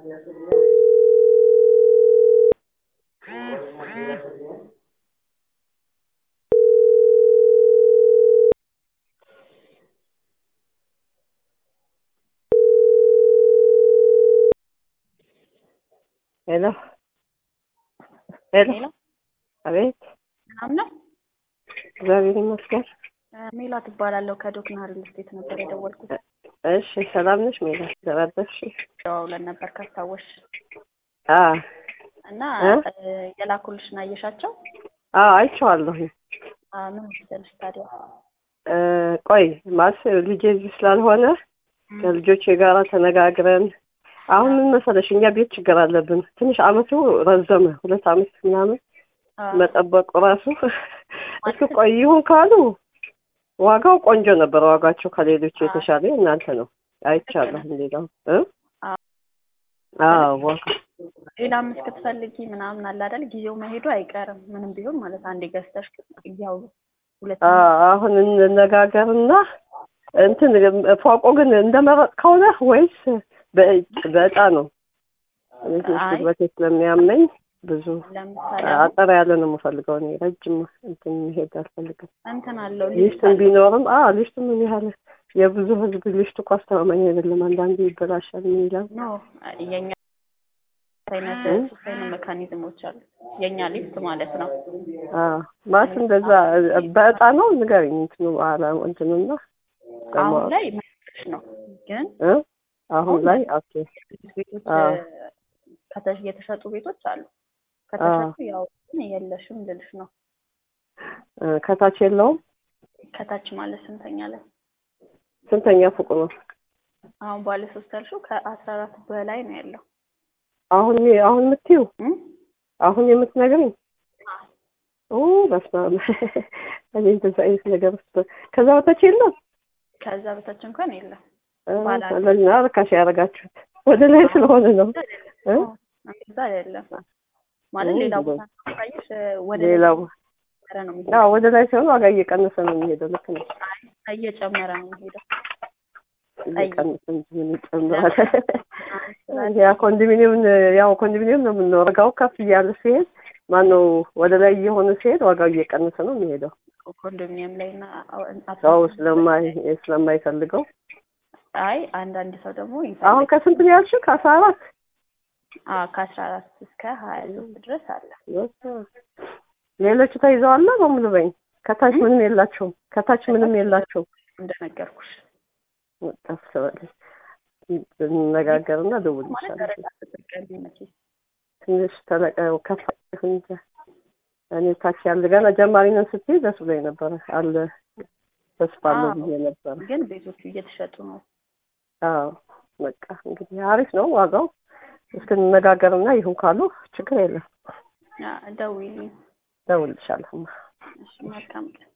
ሄሎ ሄሎ ሄሎ አቤት ሰላም ነው? እግዚአብሔር ይመስገን። ሜላት እባላለሁ ከዶክና ሪል ስቴት ነበር የደወልኩት። እሺ ሰላም ነሽ ሜላት? ተባረክሽ? ደዋውለን ነበር ካስታወሽ አ እና እ? እ፣ የላኩልሽን አየሻቸው? አ አይቼዋለሁ። አ፣ ምን መሰለሽ ታዲያ እ፣ ቆይ ማለት ልጄ እዚህ ስላልሆነ ከልጆቼ ጋር ተነጋግረን አሁን ምን መሰለሽ እኛ ቤት ችግር አለብን። ትንሽ አመቱ ረዘመ፣ ሁለት አመት ምናምን አ፣ መጠበቁ ራሱ እስኪ ቆይ ይሁን ካሉ ዋጋው ቆንጆ ነበር። ዋጋቸው ከሌሎች የተሻለ እናንተ ነው አይቻለሁ። ሌላው እ አ፣ አዎ ዋጋ ሌላም እስክትፈልጊ ምናምን አለ አይደል? ጊዜው መሄዱ አይቀርም ምንም ቢሆን ማለት አንዴ ገዝተሽ ያው ሁለት አ አሁን እንነጋገርና እንትን ፎቆ ግን እንደመረጥከው ነህ ወይስ በእጭ በእጣ ነው? እኔ ትንሽ አይ። ጉልበቴ ስለሚያመኝ ብዙ ለምሳሌ አጠር ያለ ነው የምፈልገው እኔ ረጅም እንትን መሄድ አልፈልግም። እንትን አለው ሊስትን ቢኖርም አ ሊስቱ ምን ያህል የብዙ ህዝብ ሊስቱ እኮ አስተማማኝ አይደለም። አንዳንዴ ይበላሻል። ምን ይላል? ኖ የኛ አይነት እ? ሶስት አይነት ሜካኒዝሞች አሉ። የኛ ሊፍት ማለት ነው። አ ማለት እንደዛ በእጣ ነው ንገሪኝ። እንትኑ አላ እንትኑና አሁን ላይ መስሽ ነው ግን እ አሁን ላይ ኦኬ ቤቶች አ ከተ- የተሸጡ ቤቶች አሉ። ከተሸጡ ያው ግን የለሽም ልልሽ ነው። እ ከታች የለውም። ከታች ማለት ስንተኛ ላይ ስንተኛ ፎቅ ነው? አሁን ባለ ሶስት ያልሽው ከአስራ አራት በላይ ነው ያለው አሁን አሁን የምትይው እም? አሁን የምትነግሪኝ ኦ በስመ አብ እኔ እንደዛ አይነት ነገር ውስጥ ከዛ በታች የለም። ከዛ በታች እንኳን የለም። እ ባለ አንድ። ለኛ ርካሽ ያደረጋችሁት ወደ ላይ ስለሆነ ነው እ እንደዛ አይደለም ማለት ኦ፣ ሌላ እንደዛ። ቦታ ካየሽ ወደ ላይ ሌላው እየጨመረ ነው የሚሄደው። አዎ ወደ ላይ ሲሆን ዋጋ እየቀነሰ ነው የሚሄደው። ልክ ነው። እየጨመረ ነው የሚሄደው። እየቀነሰ እንጂ ምን ይጨምራል? ያ ኮንዶሚኒየም ያው ኮንዶሚኒየም ነው የምንኖረው። ዋጋው ከፍ እያለ ሲሄድ ማነው ወደ ላይ እየሆነ ሲሄድ ዋጋው እየቀነሰ ነው የሚሄደው። ኮንዶሚኒየም ላይ እና ሰው ስለማይ ስለማይፈልገው አይ አንዳንድ ሰው ደግሞ አሁን ይፈልጋል። ከስንት ነው ያልሽው? ከአስራ አራት አዎ ከአስራ አራት እስከ ሀያ ሶስት ድረስ አለ። ሌሎቹ ተይዘዋል በሙሉ በኝ ከታች ምንም የላቸውም። ከታች ምንም የላቸውም። እንደነገርኩሽ ወጣፍ ትበላለች። እንነጋገርና ማለት ደውልልሻለሁ። ደረጃ ተጠቀሚ መቼስ ትንሽ ተለቀ ከፍ እንጂ እኔ ታች ያለ ገና ጀማሪ ነን ስትይ ደስ ብሎኝ ነበረ። አለ ተስፋ አለው አዎ። ብዬ ነበረ። ግን ቤቶቹ እየተሸጡ ነው። አዎ በቃ እንግዲህ አሪፍ ነው ዋጋው። እስክንነጋገርና ይሁን ካሉ ችግር የለም። አ፣ ደውዪልኝ። ደውልልሻለሁ። እሺ መልካም ቀን።